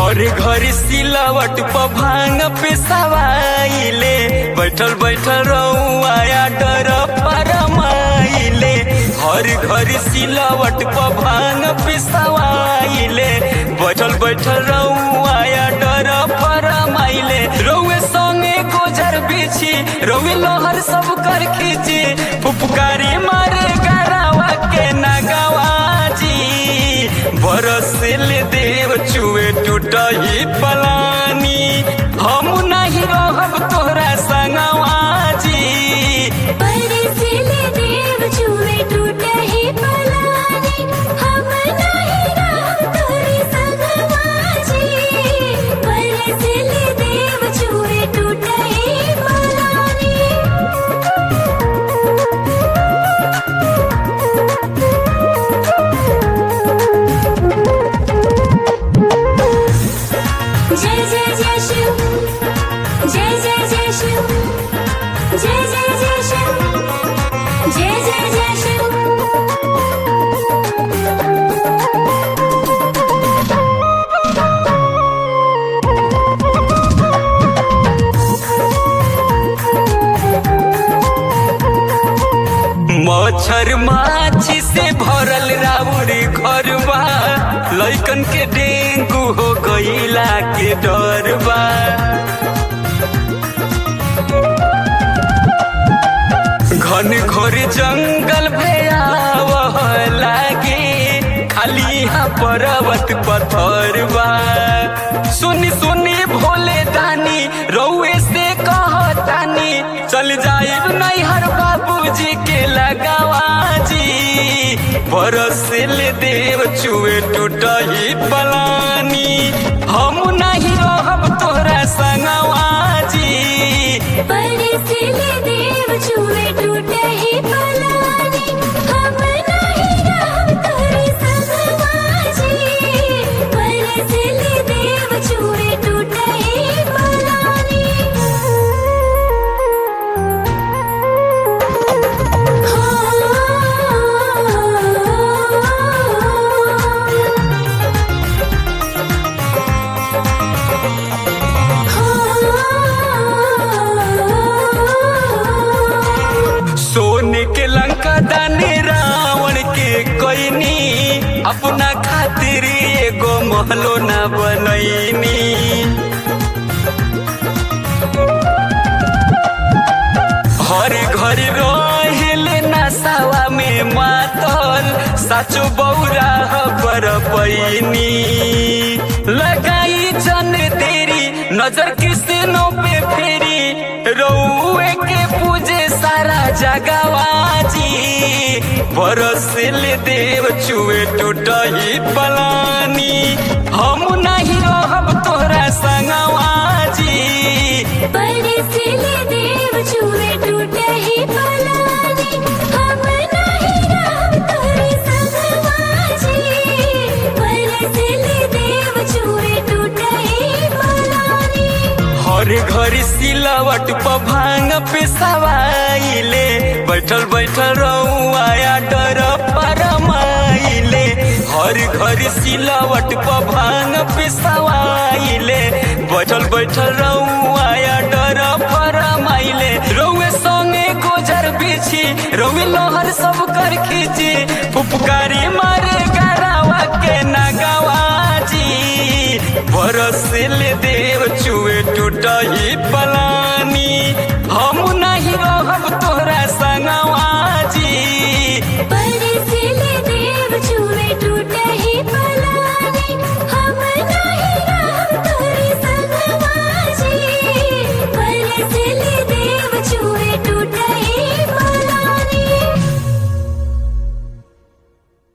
घरे घरे सिलावट पर भांग पे सवाइले बैठल बैठल रउआ डर फरमाइले हर घर सिलावट पर भांग पे सवाइले बैठल बैठल रउआ डर फरमाइले रउए संगे गोजर बिछी रउए लहर सब कर खींची फुफकारी मारे गरावा के नगवाजी बरसिल देव चुए टूटही पलानी हम नहीं रहब तोहरा संगवाजी परसिले देव छुए टूटे ही पलानी हम नहीं रहब तोरी संगवाजी परसिले देव छुए टूटे ही पलानी जय जय जय शिव जय जय जय शिव जय जय जय शिव जय जय जय शिव मच्छर माछी से भरल राउरी घरबा लइकन के डेंगू हो गईला के डरबा घन घोर जंगल भयावह लागे खाली यहाँ पर्वत पत्थरबा सुनी सुनी भोले दानी रउए से कहतानी चल जाइब नैहर बाबूजी के लगावाजी बरसिल देव चुए टूटही पलानी हम नहीं रहब तोहरा संगवाजी परसिले देव छुए टूटे ही पलानी हम नहीं रहब तोरी संगवाजी परसिले देव छुए टूटे ही पलानी सोने के लंका दानी रावण के कोइनी अपना खातिर एगो महलो ना बनैनी हर घर रहेले नसावा में मातल साचो बौरा पर पैनी लगाई जन तेरी नजर किसनो पे फेरी रउए के पूजे सारा जगवाजी बरसिल देव चुए टूटही पलानी हम नहीं रहब तोहरा संगवाजी परसिले देव छुए टूटे ही पलानी हम नहीं रहब तोरी संगवाजी परसिले देव छुए टूटे ही पलानी हर घर सिलावट पर भांग पे सवाइले बैठल बैठल रउआ डर फरमाइले हर घर सिलावट पर भांग पे सवाइले बैठल बैठल रउआ डर फरमाइले रउए संगे गोजर बिछी रउए लहर सब कर खींची फुफकारी मारे गरावा के नगवाजी बरसिल देव चुए टूटही पलानी हम